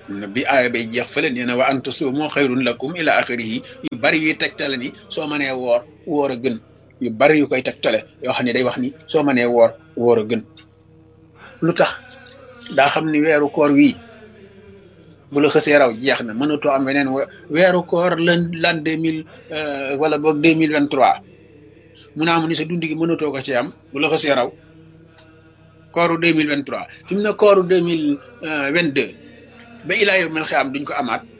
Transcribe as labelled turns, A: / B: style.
A: bi aaya bay jeex fële nee na wa an tasuumu xayrun lakum ila axirihi yu bari yuy tegtale ni soo mënee woor woor a gën yu bari yu koy tegtale yoo xam ne day wax ni soo mënee woor woor a gën lu tax daa xam ni weeru koor wii bu la xësee raw jeex na mënatoo am weneen weeru koor lan lan deux mille wala boog deux mille vingt trois mun naa mu ni sa dund gi mënatoo ko ci am bu la xësee raw kooru deux mille vingt trois fi mu ne kooru deux mille vingt deux ba ilaa yow mel xiyam duñ ko amaat